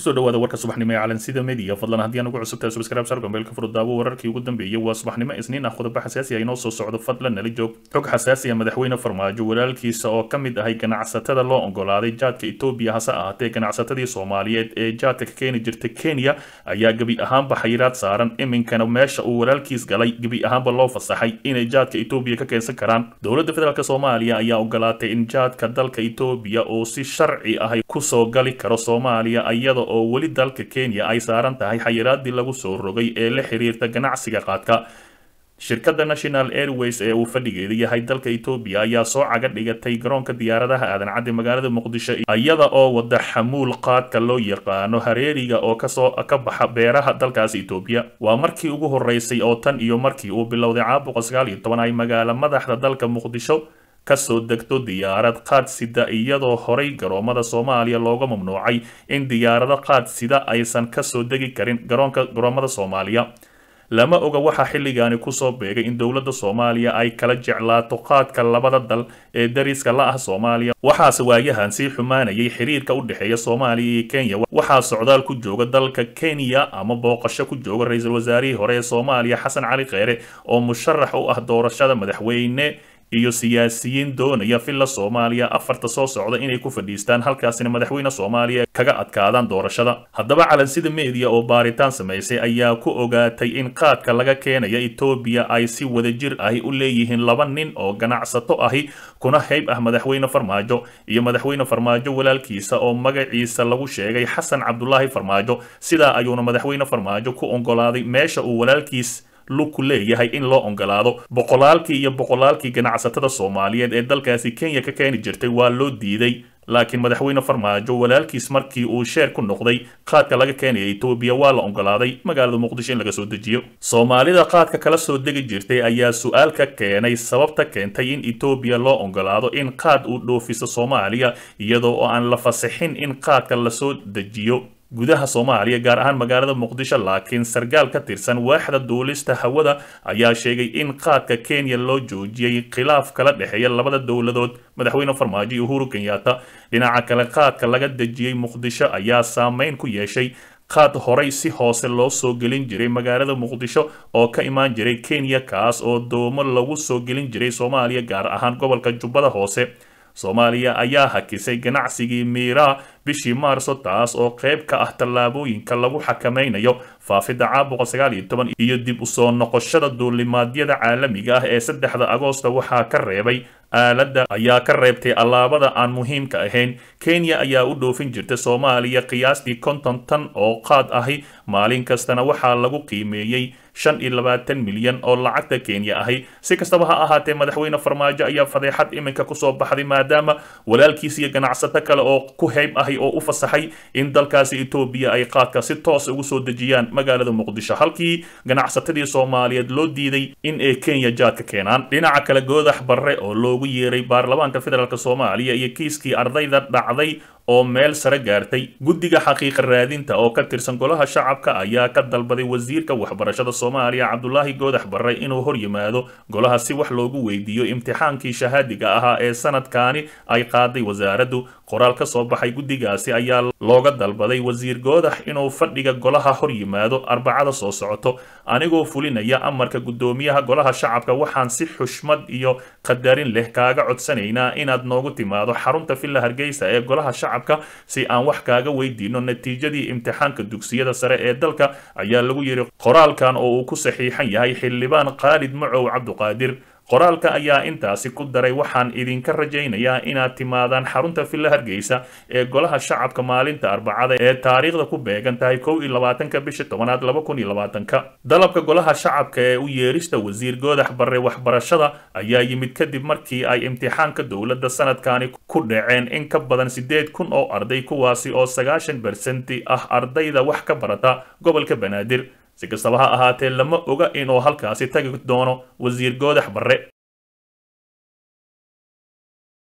kusoo dhawaada warka subaxnimo ee calansida media fadlan haddii aan ugu cusubtahay subscribe sarka meelka furudaawo wararkii ugu dambeeyay waa subaxnimo isniin ah qodobo xasaasi ah inoo soo socdo fadlan nala joog xog xasaasi ah madaxweyne farmaajo walaalkiisa oo ka mid ahay ganacsatada loo ogolaaday jaadka etoobiya hase ahaatee ganacsatadii soomaaliyeed ee jaadka ka keeni jirta kenya ayaa gebi ahaanba xayiraad saaran iminkana meesha uu walaalkiis galay gebi ahaanba loo fasaxay inay jaadka etoobiya ka keensan karaan dowladda federaalk soomaaliya ayaa ogolaatay in jaadka dalka etoobiya uu si sharci ahay kusoo gali karo soomaaliya iyada oo weli dalka kenya ay saaran tahay xayiraadii lagu soo rogay ee la xiriirta ganacsiga qaadka shirkadda national airways ee uu fadhigeeda yahay dalka etoobiya ayaa soo caga dhigatay garoonka diyaaradaha aadan cadde magaalada muqdisho iyada oo wada xamuul qaadka loo yaqaano hareeriga oo kasoo ka baxa beeraha dalkaasi etoobiya waa markii ugu horeysay oo tan iyo markii uu bilowday caabuqa sagaal iyo toban ay magaala madaxda dalka muqdisho kasoo degto diyaarad qaad sida iyadoo horay garoomada soomaaliya looga mamnuucay in diyaarado qaad sida aysan kasoo degi karin garoonka garoomada soomaaliya lama oga waxaa xilligaani kusoo beegay in dowladda soomaaliya ay kala jeclaato qaadka labada dal ee dariska la ah soomaaliya waxaase waayahan sii xumaanayay xiriirka u dhexeeya soomaaliya iyo kenya waxaa socdaal ku jooga dalka kenya ama booqasho ku jooga ra-iisul wasaarihii hore ee soomaaliya xasan cali kheyre oo musharax u ah doorashada madaxweyne iyo siyaasiyiin doonaya villa soomaaliya afarta soo socda inay ku fadhiistaan halkaasina madaxweyne soomaaliya kaga adkaadaan doorashada haddaba calansida media oo baaritaan samaysay ayaa ku ogaatay in qaadka laga keenaya etoobiya ay si wadajir ahi u leeyihiin laba nin oo ganacsato ahi kuna hayb ah madaxweyne farmaajo iyo madaxweyne farmaajo walaalkiisa oo magaciisa lagu sheegay xasan cabdulaahi farmaajo sidaa ayuuna madaxweyne farmaajo ku ogolaaday meesha uu walaalkiis lugku leeyahay in loo ogolaado boqolaalkii iyo boqolaalkii ganacsatada soomaaliyeed ee dalkaasi kenya ka keeni jirtay waa loo diiday laakiin madaxweyne farmaajo walaalkiis markii uu sheer ku noqday qaadka laga keenaya etoobiya waa la ogolaaday magaalada muqdisho in laga soo dejiyo soomaalida qaadka kala soo degi jirtay ayaa su-aal ka keenay sababta keentay in etoobiya loo ogolaado in qaad uu dhoofiso soomaaliya iyadoo oo aan la fasixin in qaadka lasoo dejiyo gudaha soomaaliya gaar ahaan magaalada muqdisho laakiin sarkaal ka tirsan waaxda duulista hawada ayaa sheegay in qaadka kenya loo joojiyey khilaaf kala dhexeeya labada dowladood madaxweyne farmaajo iyo uhuru kenyatta dhinaca kale qaadka laga dejiyey muqdisho ayaa saameyn ku yeeshay qaad horay si hoose loo soo gelin jiray magaalada muqdisho oo ka imaan jiray kenya kaas oo doomo lagu soo gelin jiray soomaaliya gaar ahaan gobolka jubbada hoose soomaaliya ayaa hakisay ganacsigii miiraa bishii maarso taas oo qayb ka ah tallaabooyinka lagu xakamaynayo faafidda caabuqa sagaal iyo toban iyo dib u soo noqoshada duulimaadyada caalamiga ah ee saddexda agoosta waxaa ka reebay aaladda ayaa ka reebtay allaabada aan muhiimka ahayn kenya ayaa u dhoofin jirta soomaaliya qiyaastii konton tan oo qaad ahi maalin kastana waxaa lagu qiimeeyey shan iyo labaatan milyan oo lacagta kenya ahi si kastaba ha ahaatee madaxweyne farmaajo ayaa fadeexad iminka kusoo baxday maadaama walaalkiis iyo ganacsato kale oo ku hayb ahi oo u fasaxay in dalkaasi etoobiya ay qaadka si toos ugu soo dejiyaan magaalada muqdisho halkii ganacsatadii soomaaliyeed loo diiday in ay kenya jaadka keenaan dhinaca kale goodax barre oo loogu yeeray baarlamaanka federaalk soomaaliya iyo kiiskii ardayda dhacday oo meel sare gaartay guddiga xaqiiqa raadinta oo ka tirsan golaha shacabka ayaa ka dalbaday wasiirka waxbarashada soomaaliya cabdulaahi goodax barre inuu hor yimaado golaha si wax loogu weydiiyo imtixaankii shahaadiga ahaa ee sanadkaani ay qaaday wasaaraddu qoraal ka soo baxay guddigaasi ayaa looga dalbaday wasiir goodax inuu fadhiga golaha hor yimaado arbacada soo socoto anigoo fulinaya amarka guddoomiyaha golaha shacabka waxaan si xushmad iyo qadarin leh kaaga codsanaynaa inaad noogu timaado xarunta villa hargeysa ee golaha shacabka si aan wax kaaga weydiino natiijadii imtixaanka dugsiyada sare ee dalka ayaa lagu yidhi qoraalkan oo uu ku saxiixan yahay xildhibaan khaalid macow cabduqaadir qoraalka ayaa intaasi ku daray waxaan idinka rajaynayaa inaad timaadaan xarunta villa hargeysa ee golaha shacabka maalinta arbacada ee taariikhda ku beegan tahay kow iyo labaatanka bisha tobanaad laba kun iyo labaatanka dalabka golaha shacabka ee u yeerista wasiir goodax barre waxbarashada ayaa yimid kadib markii ay imtixaanka dowladda sanadkani ku dhaceen in ka badan siddeed kun oo arday kuwaasi oo sagaashan bersenti ah ardayda wax ka barata gobolka banaadir si kastaba ha ahaatee lama oga inuu halkaasi tagi doono wasiir goodax barre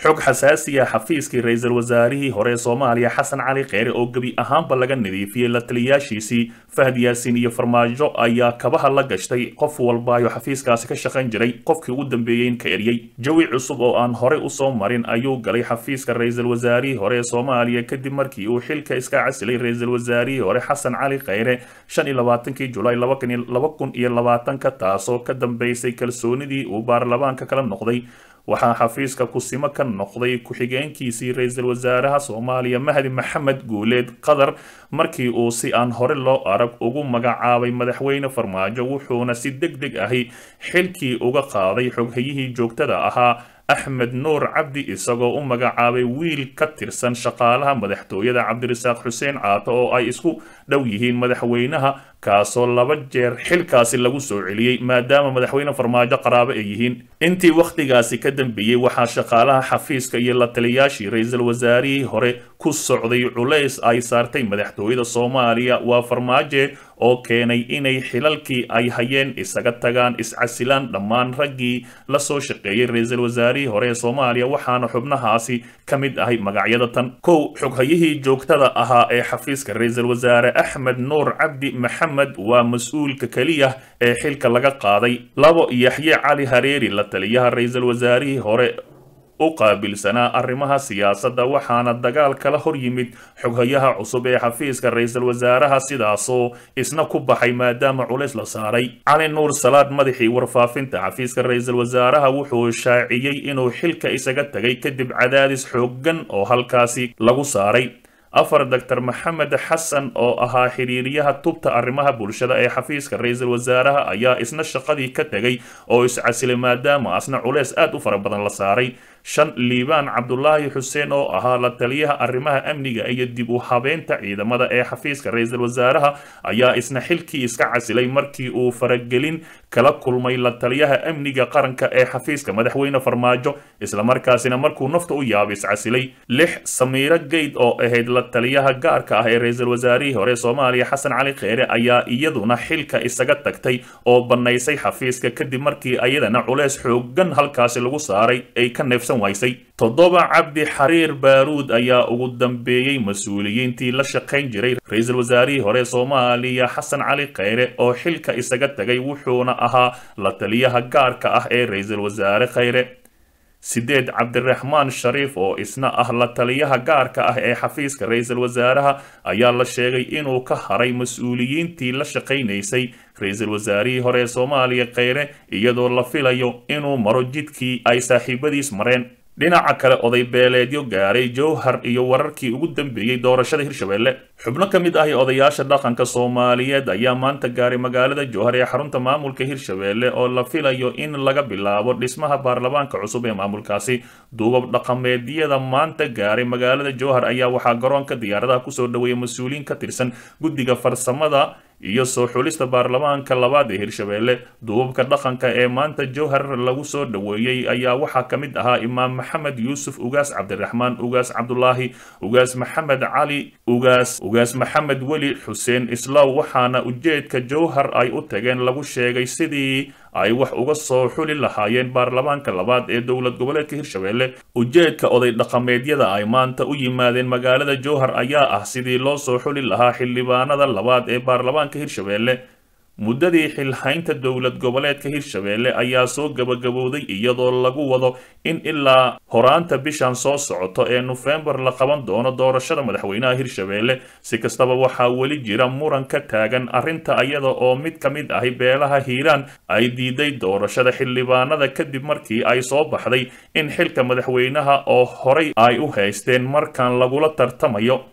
xog xasaasiya xafiiskii ra-iisul wasaarihii hore soomaaliya xasan cali kheyre oo gebi ahaanba laga nadiifiyey la taliyaashiisii fahd yaasiin iyo farmaajo ayaa kabaha la gashtay qof walbaayo xafiiskaasi ka shaqayn jiray qofkii ugu dambeeyeyn ka eryey jawi cusub oo aan horey usoo marin ayuu galay xafiiska ra-iisul wasaarihii hore ee soomaaliya kadib markii uu xilka iska casilay ra-iisul wasaarihii hore xasan cali kheyre shan iyo labaatankii julaay laba kun iyo labaatanka taasoo ka dambeysay kalsoonidii uu baarlamaanka kala noqday waxaa xafiiska kusimo ka noqday ku-xigeenkiisii ra-iisul wasaaraha soomaaliya mahdi maxamed guuleed qatar markii uu si aan hore loo arag ugu magacaabay madaxweyne farmaajo wuxuuna si deg deg ahi xilkii uga qaaday xoghayihii joogtada ahaa axmed nuur cabdi isagoo u magacaabay wiil ka tirsan shaqaalaha madaxtooyada cabdirasaaq xuseen caato oo ay isku dhow yihiin madaxweynaha kaasoo laba jeer xilkaasi lagu soo celiyey maadaama madaxweyne farmaajo qaraabo ay yihiin intii wakhtigaasi ka dambeeyey waxaa shaqaalaha xafiiska iyo la taliyaashii ra-iisul wasaarihii hore ku socday culays ay saartay madaxtooyada soomaaliya waa farmaaje oo keenay inay xilalkii ay hayeen isaga tagaan iscasilaan dhammaan raggii la soo shaqeeyey ra-iisul wasaarihii hore ee soomaaliya waxaana xubnahaasi ka mid ahay magacyada tan kow xoghayihii joogtada ahaa ee xafiiska ra-iisul wasaare axmed nuur cabdi maxamed waa mas-uulka keliya ee xilka laga qaaday labo yaxye cali hareeri la taliyaha ra-iisul wasaarihii hore u qaabilsanaa arrimaha siyaasadda waxaana dagaal kala hor yimid xoghayaha cusub ee xafiiska ra-iisul wasaaraha sidaasoo isna ku baxay maadaama culays la saaray cali nuur salaad madaxii warfaafinta xafiiska ra-iisul wasaaraha wuxuu shaaciyey inuu xilka isaga tegay kadib cadaadis xooggan oo halkaasi lagu saaray afar doctor maxamed xasan oo ahaa xiriiriyaha tubta arrimaha bulshada ee xafiiska ra-iisul wasaaraha ayaa isna shaqadii ka tegay oo iscasilay maadaama asna culeys aad u fara badan la saaray shan liibaan cabdulaahi xuseen oo ahaa la taliyaha arrimaha amniga iyo dib u habeynta ciidamada ee xafiiska ra-iisul wasaaraha ayaa isna xilkii iska casilay markii uu faragelin kala kulmay la taliyaha amniga qaranka ee xafiiska madaxweyne farmaajo islamarkaasina markuu nafta u yaabay iscasilay lix samiiro geyd oo ahayd la taliyaha gaarka ah ee ra-iisul wasaarihii hore soomaaliya xasan cali kheyre ayaa iyaduna xilka isaga tagtay oo bannaysay xafiiska kadib markii ayadana culeys xoogan halkaasi lagu saaray ay ka neefsan waysay toddoba cabdi xariir baaruud ayaa ugu dambeeyey mas-uuliyiintii la shaqayn jiray ra-iisul wasaarihii hore soomaaliya xasan cali kheyre oo xilka isaga tagay wuxuuna ahaa la taliyaha gaarka ah ee ra-iisul wasaare kheyre sideed cabdiraxmaan shariif oo isna ah la taliyaha gaarka ah ee xafiiska ra-iisul wasaaraha ayaa la sheegay inuu ka haray mas-uuliyiintii la shaqaynaysay ra-iisul wasaarihii hore ee soomaaliya kheyre iyadoo la filayo inuu maro jidkii ay saaxiibadiis mareen dhinaca kale oday beeleedyo gaaray jowhar iyo wararkii ugu dambeeyey doorashada hirshabelle xubno ka mid ahi odayaasha dhaqanka soomaaliyeed ayaa maanta gaaray magaalada jowhar ee xarunta maamulka hirshabelle oo la filayo in laga bilaabo dhismaha baarlamaanka cusub ee maamulkaasi duubab dhaqameedyada maanta gaaray magaalada jowhar ayaa waxaa garoonka diyaaradaha kusoo dhaweeyay mas-uuliyiin ka tirsan guddiga farsamada iyo soo xulista baarlamaanka labaad ee hirshabelle duubabka dhaqanka ee maanta jowhar lagu soo dhoweeyey ayaa waxaa ka mid ahaa imaam maxamed yuusuf ugaas cabdiraxmaan ugaas cabdulaahi ugaas maxamed cali ugaas ugaas maxamed weli xuseen islaw waxaana ujeedka jowhar ay u tageen lagu sheegay sidii ay wax uga soo xuli lahaayeen baarlamaanka labaad ee dowlad goboleedka hirshabelle ujeedka oday dhaqameedyada ay maanta u yimaadeen magaalada jowhar ayaa ah sidii loo soo xuli lahaa xildhibaanada labaad ee baarlamaanka hirshabelle muddadii xilhaynta dowlad goboleedka hirshabelle ayaa soo gabagabowday iyadoo lagu wado in ilaa horaanta bishan soo socoto ee nofembar la qaban doono doorashada madaxweynaha hirshabelle si kastaba waxaa weli jira muran ka taagan arrinta iyada oo mid ka mid ahi beelaha hiiraan ay diiday doorashada xildhibaanada kadib markii ay soo baxday in xilka madaxweynaha oo horay ay u haysteen markan lagula tartamayo